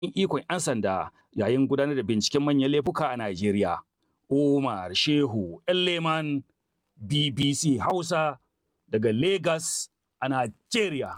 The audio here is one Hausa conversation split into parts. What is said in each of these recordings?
ikon 'yan sanda yayin gudanar da binciken manyan laifuka a Najeriya. Umar Shehu Leman BBC Hausa daga Lagos a Najeriya.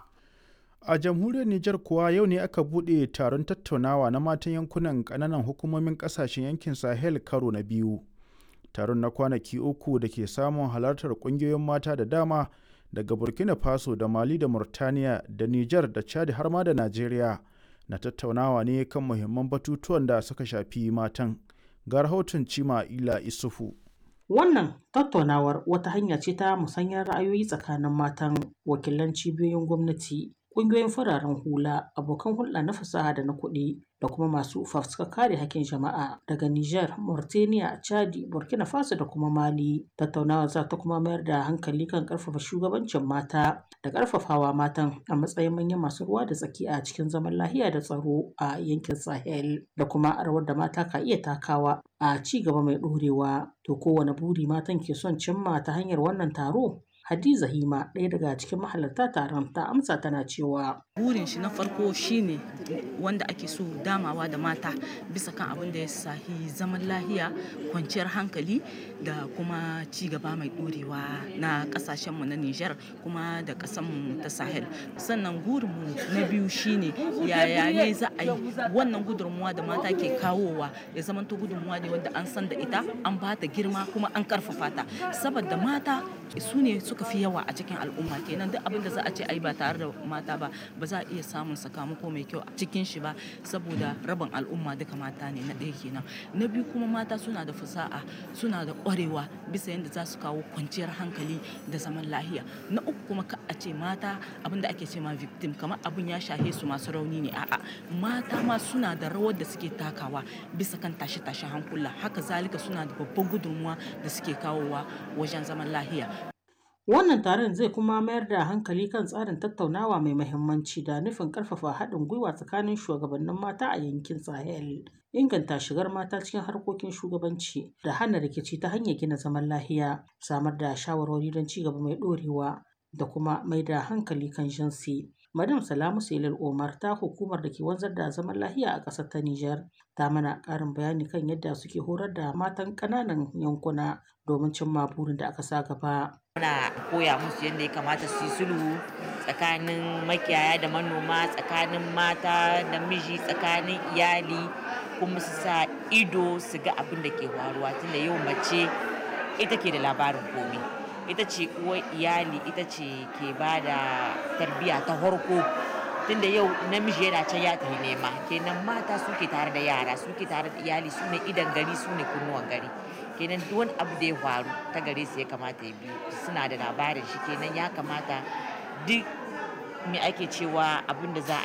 A jamhuriyar Nijar kuwa yau ne aka buɗe taron tattaunawa na matan yankunan ƙananan hukumomin ƙasashen yankin Sahel karo na biyu. Taron na kwanaki uku da ke samun halartar ƙungiyoyin mata da dama daga Burkina Faso da Mali da Murtaniya da Nijar da Chad har ma da Najeriya na tattaunawa ne kan muhimman batutuwan da suka shafi matan. Ga rahoton Cima Ila Isufu. Wannan tattaunawar wata hanya ce ta musanyar ra'ayoyi tsakanin matan wakilan cibiyoyin gwamnati, ƙungiyoyin fararen hula, abokan hulɗa na fasaha da na kuɗi da kuma masu fafutukar kare hakkin jama'a daga Nijar, Mauritania, Chadi, Burkina Faso da kuma Mali. Tattaunawar za ta kuma mayar da hankali kan ƙarfafa shugabancin mata da ƙarfafawa matan a matsayin manyan masu ruwa da tsaki a cikin zaman lafiya da tsaro a yankin Sahel da kuma rawar da mata ka iya takawa a ci gaba mai ɗorewa. To kowane buri matan ke son cimma ta hanyar wannan taro? Hadiza Hima ɗaya daga cikin mahalarta taron ta amsa tana cewa burin shi na farko shine wanda ake so damawa da mata bisa kan abin da ya sahi zaman lahiya kwanciyar hankali da kuma ci gaba mai ɗorewa na ƙasashenmu na Nijar kuma da ƙasanmu ta Sahel sannan gurinmu na biyu shine yaya ne za a yi wannan gudunmuwa da mata ke kawowa ya zamanto gudunmuwa ne wanda an san da ita an ba ta girma kuma an karfafa ta saboda mata su ne suka fi yawa a cikin al'umma kenan duk abin da za a ce ai ba tare da mata ba ba za a iya samun sakamako mai kyau a cikin shi ba saboda rabin al'umma duka mata ne na ɗaya kenan na biyu kuma mata suna da fasaha suna da ƙwarewa bisa yadda za su kawo kwanciyar hankali da zaman lahiya na uku kuma ka a ce mata abin da ake ce ma victim kamar abin ya shahe su masu rauni ne a'a mata ma suna da rawar da suke takawa bisa kan tashe-tashe hankula haka zalika suna da babban gudunmuwa da suke kawowa wajen zaman lahiya Wannan taron zai kuma mayar da hankali kan tsarin tattaunawa mai mahimmanci da nufin ƙarfafa haɗin gwiwa tsakanin shugabannin mata a yankin Sahel, inganta shigar mata cikin harkokin shugabanci da hana rikici ta hanyar gina zaman lahiya, samar da shawarwari don ci gaba mai ɗorewa da kuma mai da hankali kan jinsi. Madam Salamu Sailal Omar ta hukumar da ke wanzar da zaman lahiya a ƙasar ta Nijar ta mana ƙarin bayani kan yadda suke horar da matan ƙananan yankuna domin cimma burin da aka sa gaba. Muna koya musu yadda ya kamata su yi sulhu tsakanin makiyaya da manoma, tsakanin mata da miji, tsakanin iyali kuma su sa ido su ga abin da ke faruwa tunda yau mace ita ke da labarin komai. ita ce uwar iyali ita ce ke ba da tarbiyya ta farko tunda yau namiji yana can ya tafi nema kenan mata suke tare da yara suke tare da iyali su ne idan gari su ne kunnuwan gari kenan duk wani abu da ya faru ta gare su ya kamata ya biyu suna da labarin shi kenan ya kamata duk me ake cewa abin da za a